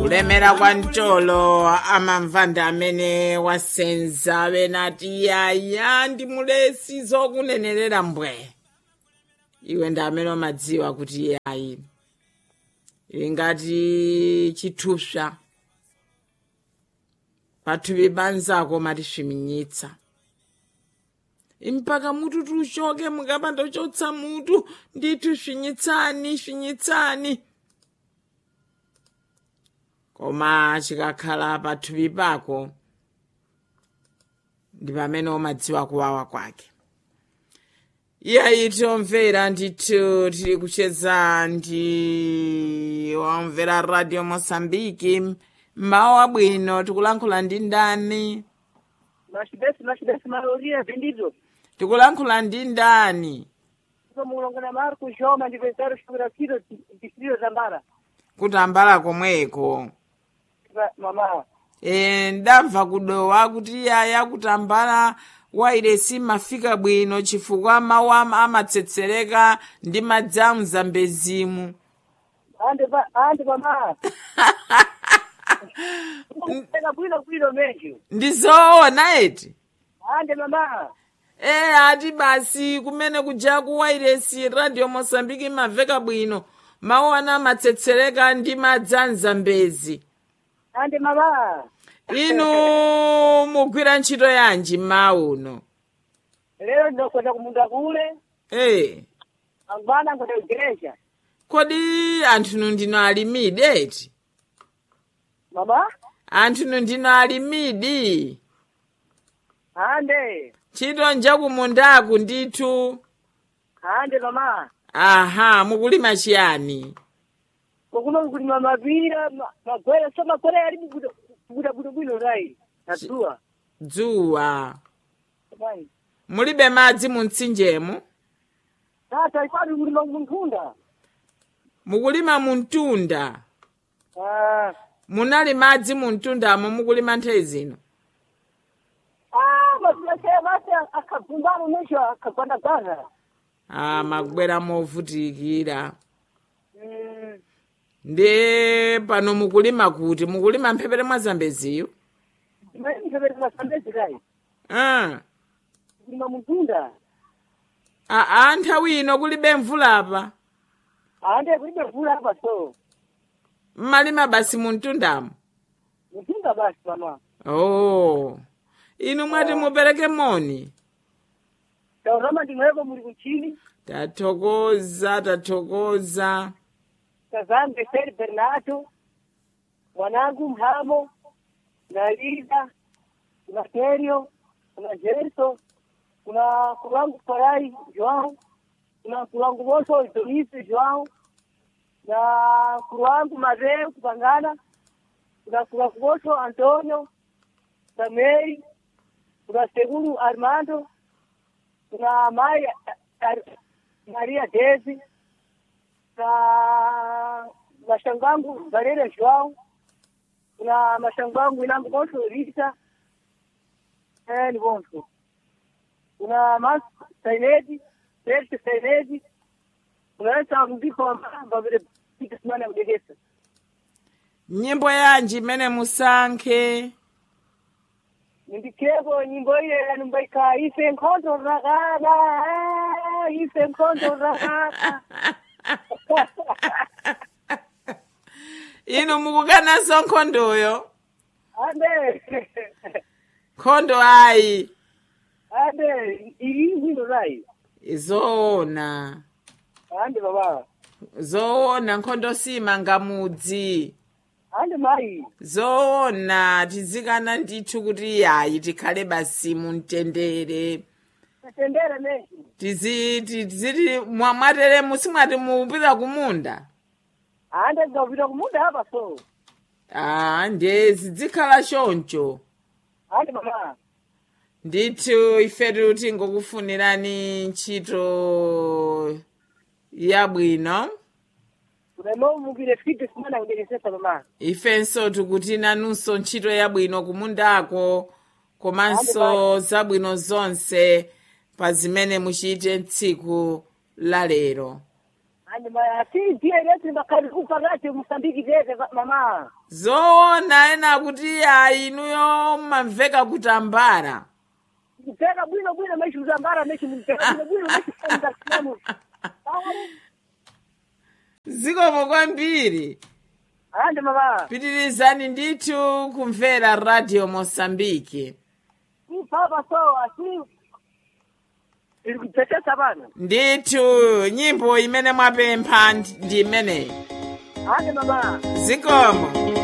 kulemera kwa mtolo amamvanda amene wasenza venati yaya ndi mulesi zokunenerera mbwe iwe ndi amene umadziwa kuti yayi ili ngati chithupsa pathupi panzako matisviminyitsa mpaka mutu tuchoke mukapanda chotsa mutu ndithu svinyitsani svinyitsani koma chikakhala pathupi pako ndi pamene umadziwa kuwawa kwake iyayi tiomvera ndithu tili kucheza ndi wamvera radio mosambiki mmawa wabwino tikulankhula ndi ndani machibesi machibesi maloria vendido tikulankhula ndi ndani mulongana marco joma ndipezaro xifurafiro distrito zambara kutambala komweko mama e, ndamva kudowa kuti yaya kutambala wairesi mafika bwino chifukwa mawu ama- amatsetsereka ndi madzi a mzambezimu ande pa ande mama eka bwino bwino menjo ndizoona eti ande mama e ati basi kumene kuja ku wairesi radio mosambiki imaveka bwino mawu ana amatsetsereka ndi madzi a mzambezi ande mama inu mugwira ntchito yanji mmawu uno lero ndinokwenda kumunda kule e angwana ngoda igreja kodi anthunu ndino alimidi eti mama anthunu ndino alimidi ande ntchito njakumundaku ndithu ande mama aha mukulima chiyani kokuno kulima mapira ma- magwere so magwere ali kubuda bwino bwino rai nadzuwa dzuwa mani mulibe madzi mu mtsinjemo tata ikwadi kulima munthunda mukulima mu mtunda ah munali madzi mu mtundamo mukulima nthawi zino Ah, masilashe basi akagumbana nesho akagwanda gaza. ah makubwera movutikira Mm, ndi pano mukulima kuti mukulima mphepete mwa zambeziyo imene mphepete masambezi kai. ah. Kulima mutunda. aa nthawi ino kulibe mvulapa Ande kulibe mvula hapa so. mmalima basi mu mtundamo Mutunda basi mama. oh inu mwati mupereke moni Taurama ndimweko muri kuchini. tathokoza tathokoza Kazange Seri Bernardo. Mwanangu Mhamo. Na Liza. Kuna Kerio. Kuna Jerso. Kuna kulangu Farai João. Kuna kulangu Moso Idolisi João. Na kulangu Madeu Kupangana. Kuna kulangu Moso Antonio. Samei. Kuna Seguro Armando. Kuna Maria, Ar- Maria Desi. na mashangangu Valera João, kuna mashangangu inangu Bonso Rita, eh, ni Bonso. Kuna Mas Sainedi, Serge Sainedi, kuna Esa Mziko wa Mbamba vile Pita Simana ya Udegesa. nyimbo yanji imene musankhe Nindikeko nyimbo ile yanumbaika ife nkondo rakada, ah, ife nkondo rakada. inu mukukananso nkhondoyo Ande, nkhondo ayi ande, ili hino rai. zoona Ande baba. zoona nkhondo simanga mudzi ande mai zoona tizikana ndithu kuti yayi tikhale basi mumtendere tatendere menshi tizi tiziti mwa- mwatere musimwati mupita kumunda ande ngavita kumunda apa so ah ndiye zidzikhala choncho ande mama ndithu ifetu tingokufunirani ntchito yabwino unanomukire fiti simana kudekesesa mama ifenso tikuti nanunso ntchito yabwino kumundako komanso zabwino zonse pa zimene muchite tsiku la lero andi ma si ndiye lesi makali kupakati musambiki tete mama zoona ena kuti ayi inuyo mmamveka kutambala kupeka bwino bwino mechizambara mechimupeka bwino bwino mechifundasiamu zikomo kwambiri andi mama pitirizani ndithu kumvera radio mosambike si papa sowa si ili kutetesa pano ndithu nyimbo imene mwapempha ndi imeneyi andi mama zikomo